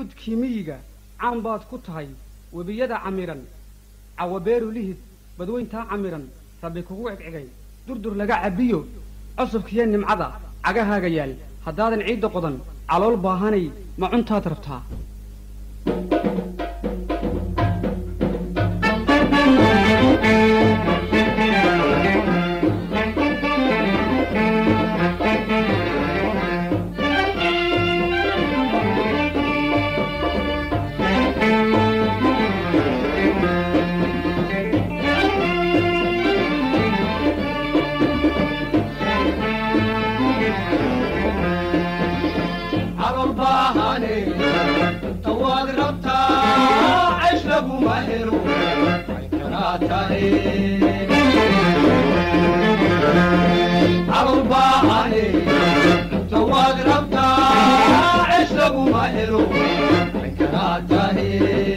hawdkii miyiga caan baad ku tahay webiyada camiran cawabeeru lihid badweyntaa camiran rabbi kugu cegcegay durdur laga cabbiyo cusubkiiyo nimcada cagahaaga yaal haddaadan ciidda qodan calool baahanay ma cuntaad rabtaa calool baahane tawaad rabtaa cesh laguma helo way kanaa tahe calool baahane tawaad rabtaa cesh laguma helo way kanaa tahe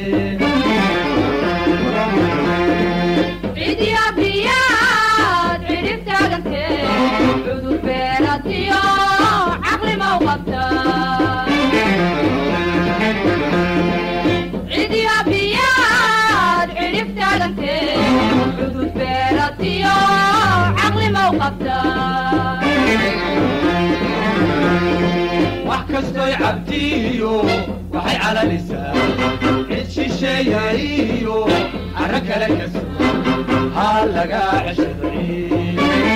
cidiya biyaad cidhib taagantee cudur beelatiyo caqli ma u qabta cidiya biyaad cidhib taagantee cudur beelatiyo caqli ma u qabta wax kastoy cabdiyo waxay calalisaa cid shisheeyayiyo arro kale ka sugan ha lagaa ceshaday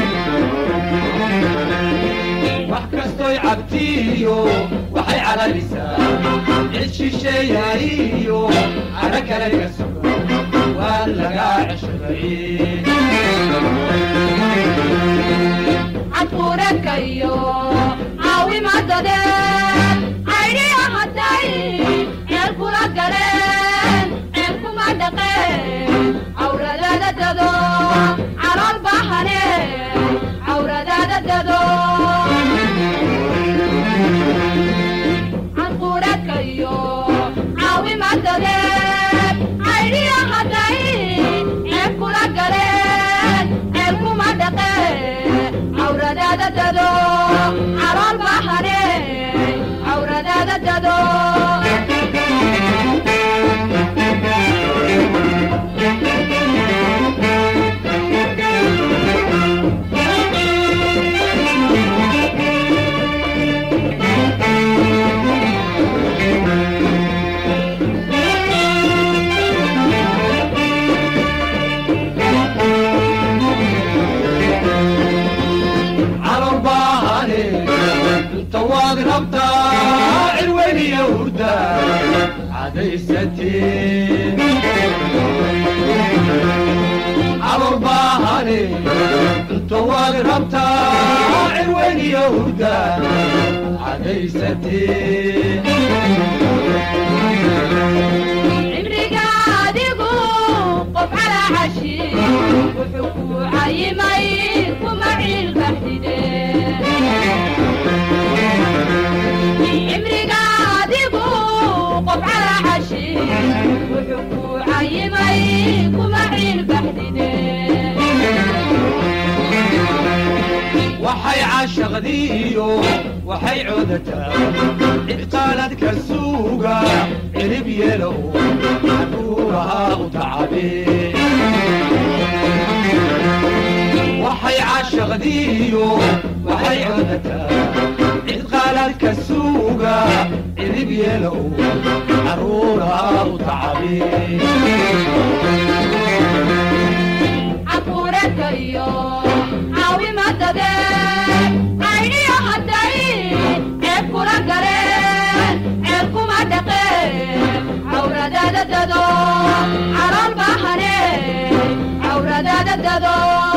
wax kastoy cabdiyo waxay calalisaa cid shisheeyayiyo arro kale ka sugan waa lagaa ceshaday cadquureedka iyo caawimadadeen caydhiya hadday ceel kula galeen ceel kuma dhaqeen cawradaada dado calool bahane cawradaada dado cadquureedka iyo caawimadadeen caydhiya hadday ceel kula galeen ceel kuma dhaqeen cawradaada dado calool bahane cawradaada dado calool baahane inta waad rabtaa cirweyniya hurda cadaysatee calool baahane inta waad rabtaa cirweyniya hurda cadaysatee cimriga adigu qof calaa cashi wuxuu ku cayimay kuma ciilbaxdide cimriga adigu qof calaa cashi wuxuu ku cayimay kuma ciilbaxdide waxay caashaqdiiyo waxay coodataa cidqaaladka suuga cirib yeelow caduurahaa u tacabe waxay caashaqdiiyo waxay coodataa cidqaaladka suuga cirib yeelow caruurahaa u tacabe caquureedka iyo caawimadadeen caydhiya hadday ceeb kula galeen ceel kuma dhaqeen cawradaada dado calool bahane cawradaada dado